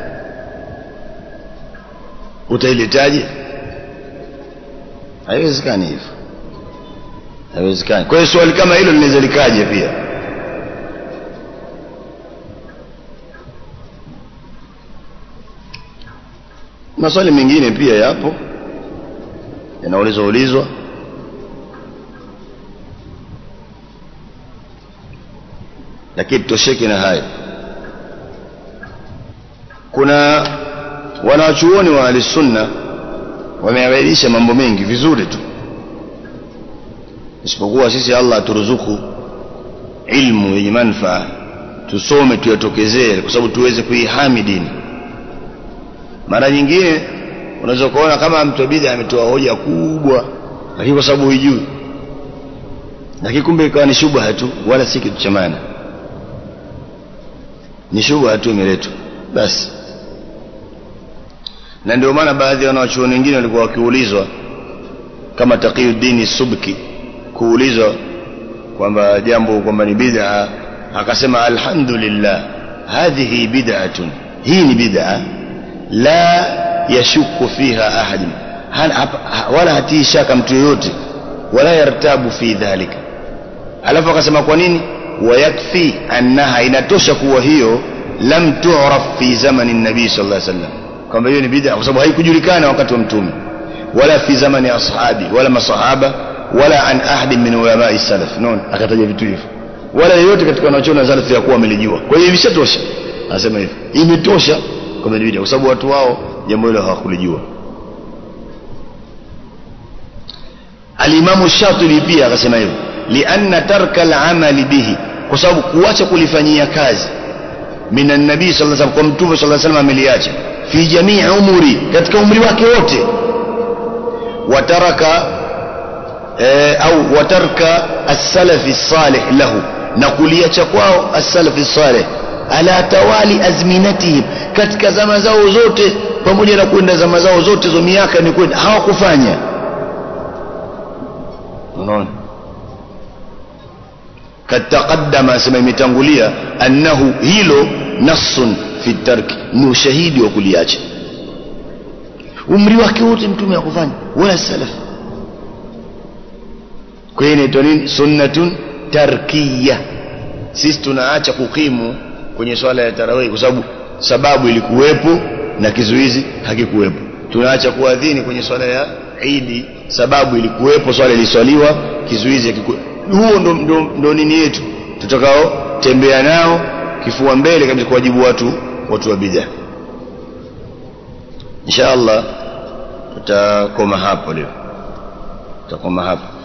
B: utailetaje haiwezekani hivyo haiwezekani kwa hiyo swali kama hilo linaweza likaje pia maswali mengine pia yapo yanaulizwa ulizwa lakini tutosheke na hayo kuna wanawachuoni wa ahlisunna wameabainisha mambo mengi vizuri tu isipokuwa sisi allah aturuzuku ilmu yenye manfaa tusome tuyatokezee kwa sababu tuweze kuihami dini mara nyingine unaweza kuona kama mtu bidha ametoa hoja kubwa lakini kwa sababu huijui lakini kumbe ikawa ni shubha tu wala si kitu cha maana ni shubha tu imeletwa basi na ndio maana baadhi ya wanawachuoni wengine walikuwa wakiulizwa kama Taqiyuddin Subki kuulizwa kwamba jambo kwamba ni bid'a akasema alhamdulillah hadhihi bid'atun hii ni bid'a la yashuku fiha ahad wala hatii shaka mtu yoyote wala yartabu fi dhalika alafu akasema kwa nini wayakfi annaha inatosha kuwa hiyo lam tu'raf fi zamani nabii sallallahu alaihi wasallam kwamba hiyo ni bid'a kwa sababu haikujulikana wakati wa mtume wala fi zamani ashabi wala masahaba wala an ahadi min ulama salaf non akataja vitu hivyo wala yeyote katika wanachoona salaf ya kuwa amelijua kwa hiyo imeshatosha anasema hivyo imetosha kwamba ni bid'a kwa sababu watu wao jambo hilo hawakulijua alimamu shatibi pia akasema hivyo lianna tarka al-amali bihi kwa sababu kuacha kulifanyia kazi minan nabii sallallahu alaihi wasallam kwa mtume sallallahu alaihi wasallam ameliacha fi jamii umri katika umri wake wote wataraka e, au watarka as-salafi salih lahu na kuliacha kwao as-salafi salih ala tawali azminatihim katika zama zao zote pamoja na kwenda zama zao zote zo miaka ni kwenda hawakufanya unaona kad taqaddama sema imetangulia annahu hilo nassun fi tarki ni ushahidi wa kuliacha umri wake wote mtume hakufanya wala salaf kwa hiyo inaitwa nini sunnatun tarkiya sisi tunaacha kukimu kwenye swala ya tarawih kwa sababu sababu ilikuwepo na kizuizi hakikuwepo tunaacha kuadhini kwenye swala ya idi sababu ilikuwepo swala iliswaliwa kizuizi hakikuwepo huo ndo, ndo, ndo nini yetu tutakao tembea nao kifua mbele kabisa kuwajibu watu watu wa bid'a insha Allah tutakoma hapo leo tutakoma hapo